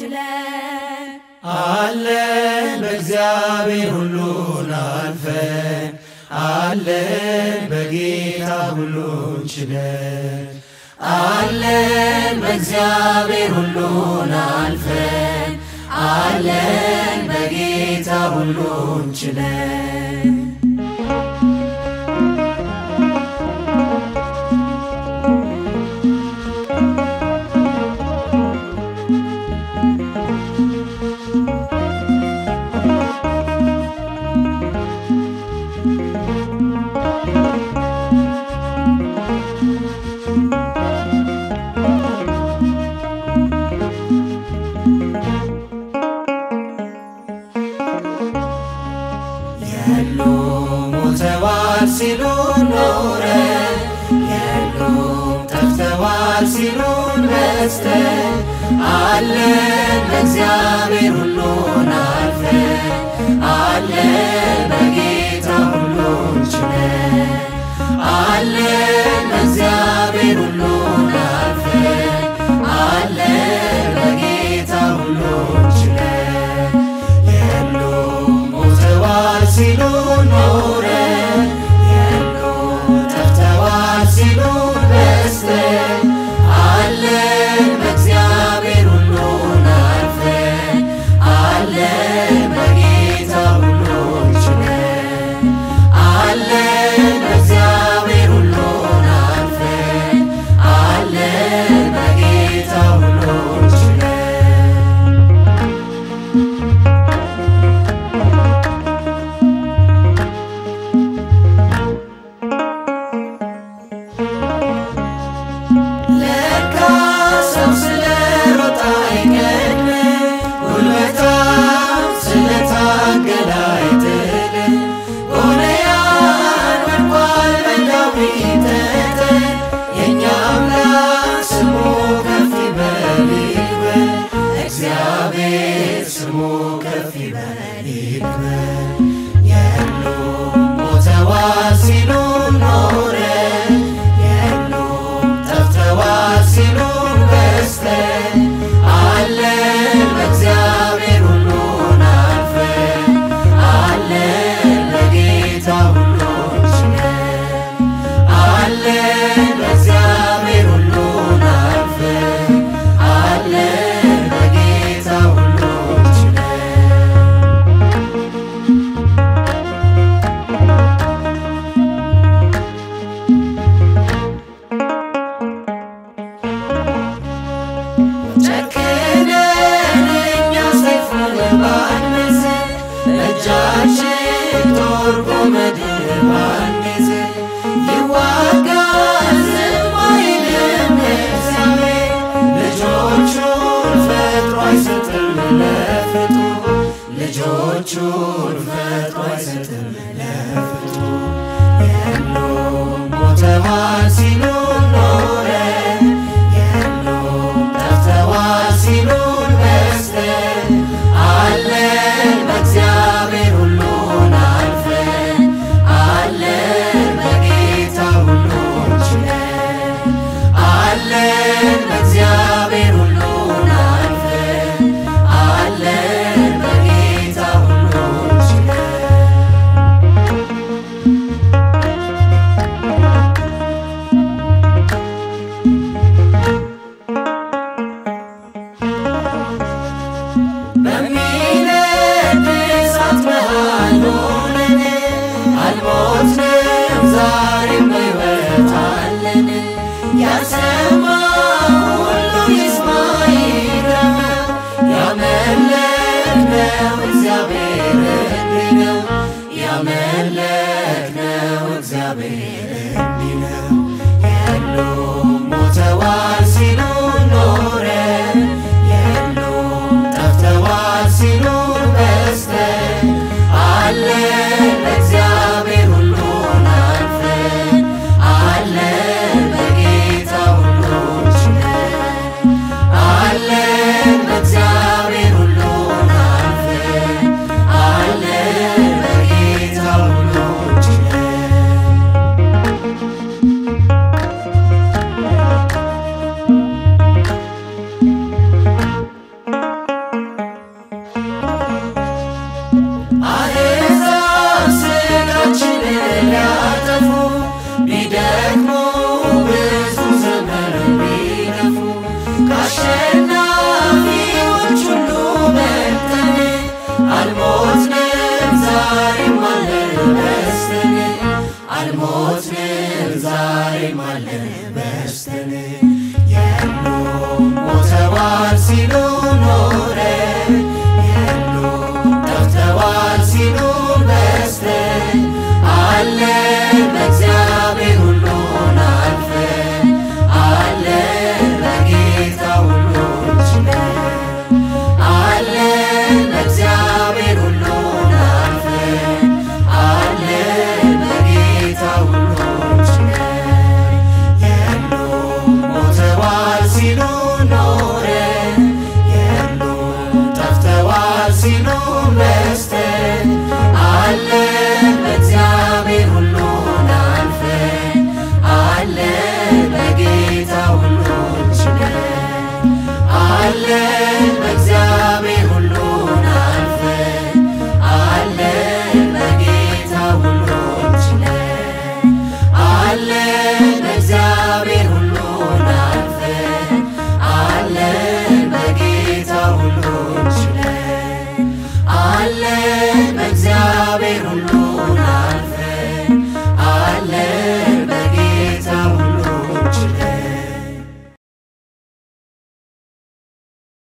ችለን አለን በእግዚአብሔር ሁሉን አልፈን አለን በጌታ ሁሉን ችለን አለን በእግዚአብሔር ሁሉን አልፈን አለን በጌታ ሁሉን ችለን የሉም ሞተዋል ሲሉን ኖረን የሉም ጠፍተዋል ሲሉን በስተን አለን በእግዚአብሔር ሁሉን አልፈን አለን በጌታ ሁሉን ችለን አለን በእግዚአብሔር ሁሉን አልፈን አለን በጌታ ሁሉን ችለን የሉም ሞተዋል ሲሉ ኖረን የሉም ጠፍተዋል ሲሉ በስተን አለን በእግዚአብሔር ሁሉን አልፈን አለን በጌታ ሁሉን ችለን አለን በእግዚአብሔር ሁሉን አልፈን አለን በጌታ ሁሉን ችለን ለካ ሰው ስለ ሮጣ አይቀድም ጉልበታም ስለታገለ አይጥልም ጎልያድ ወድቋል በዳዊት ጠጠር የእኛ አምላክ ስሙ ከፍ ይበል ይክበር እግዚአብሔር ስሙ ከፍ ይበል ይክበር የሉም ሞተዋል ሲሉ ኖረን የሉም ጠፍተዋል ሲሉ በስተን አለን በእግዚአብሔር ሁሉን አልፈን አለን በጌታ ሁሉን ችለን አለን በእግዚአብሔር ሁሉን አልፈን አለን በጌታ ሁሉን ችለን ጨክነን እኛ ሰይፉን ባንይዝ እጃችን ጦር ጎመድን ባንይዝ ይዋጋል ዝም አይልም እግዚአብሔር ልጆቹን ፈጥሮ አይሰጥም ለፍጡር ልጆቹን ፈጥሮ አይሰጥም ለፍጡር የሉም ሞተዋል ሲሉ ኖረን የሉም ጠፍተዋል ሲሉን በስተን አለን በእግዚአብሔር ሁሉን አልፈን አለን በጌታ ሁሉን ችለን አለን በእግዚአብሔር ሁሉን አልፈን አለን በጌታ ሁሉን ችለን በሚነድ እሳት መሃል ሆነን አልሞትንም፣ ዛሬም በሕይወት አለን። ያልሰማ ሁሉ ይስማ ይግረመው፣ ያመለክነው እግዚአብሔር እንዲህ ነው። ያመለክነው እግዚአብሔር እንዲህ ነው። የሉም ሞተዋል ሲሉ ኖረን የሉም ጠፍተዋል ሲሉ በስተን አለን በእግዚአብሔር ሁሉን አልፈን አለን በጌታ ሁሉን ችለን አለን በእግዚአብሔር ሁሉን አልፈን አለን በጌታ ሁሉን ችለን ዛሬም አለን በስተን አልሞትንም ዛሬም አለን በስተን የሉም ሞተዋል ሲሉ ኖረ የሉም ጠፍተዋል ሲሉ በስተን አለን በእግዚአብሔር ሁሉን አልፈን አለን በጌታ ሁሉን ችለን አለን በእግዚአብሔር ሁሉን አልፈን አለን በጌታ ሁሉን ችለን የሉም ሞተዋል ሲሉ ኖረ የሉም ጠፍተዋል ሲሉ